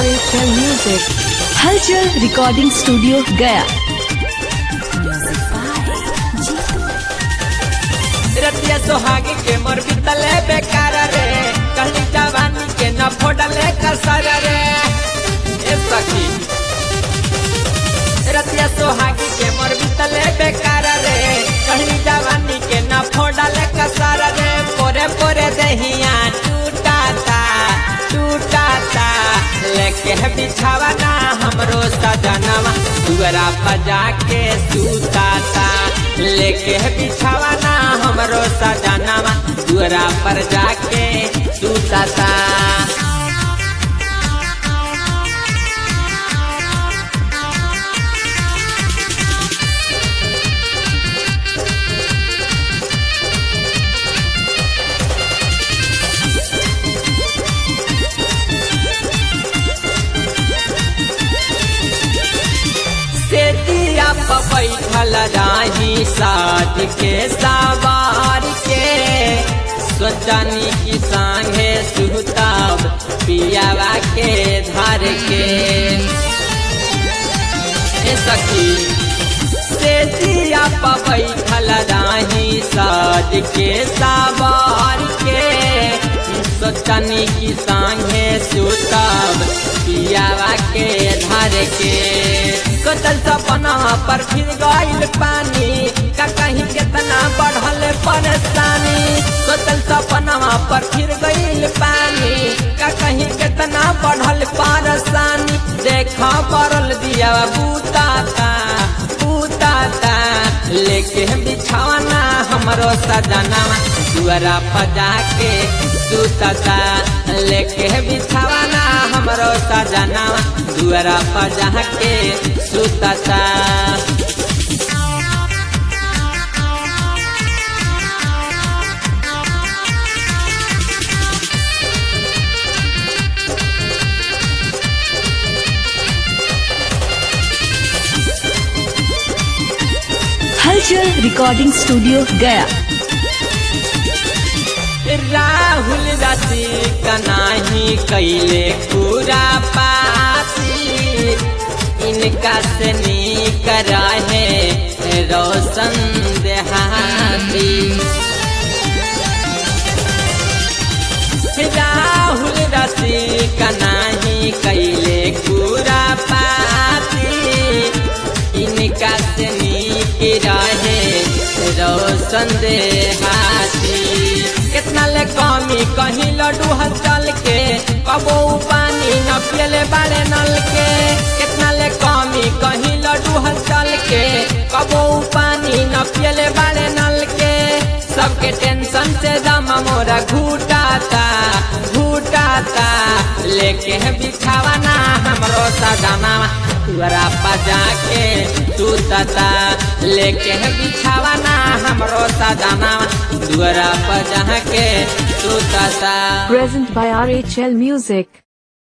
RHL Music. Halchal Recording Studio, Gaya. रतिया सोहागी के मोर बितले बेकार रे कहली जवानी के न फोड़ले कसर रे ए सखी रतिया सोहागी के मोर बितले बेकार रे कहली जवानी के न फोड़ले कसर रे पोरे पोरे दहिया टूटाता टूटाता लेके बिछावा ना हमरो सजनवा दुअरा बजा के सूताता लेके बिछावा ना हमरो सजनवा दुअरा पर जाके सूताता से दिया पर बैठल राही साध के सवार के सोचनी की संगे सुताब पियावा के धर के ए सखी से दिया पर बैठल राही साध के सवार के सोचनी की संगे सुताब पियावा के धर के कतल सपना पर फिर गईल पानी का कहीं कितना बढ़ल परेशानी कतल सपना पर फिर गईल पानी का कहीं कितना बढ़ल परेशानी देखा पड़ल दिया बूताता बूताता लेके बिछावना हमरो सजनावा दुआरा पजा के सुतता लेके बिछावना हमरो सजनावा दुआरा पजा के सुतता Halchal Recording Studio, Gaya. Rahul राशि कनाही कैले पूरा पासी इनका से नीक रहे रोशन देहाती राहुल राशि कनाही कैले पूरा पासी इनका से नीक रहे रोशन देहाती कितना ले कमी कहीं लड्डू हल के कबो पानी न पियले बाड़े नल के कितना ले कमी कहीं लड्डू हल के कबो पानी न पियले बाड़े नल के सबके टेंशन से दम मोरा घूटाता घूटाता लेके बिछावाना हमरो सजनावा तुअरा पजा के सुतता लेके बिछावाना हमरो सजनावा दुअरा पजा के सुतता Present by RHL Music.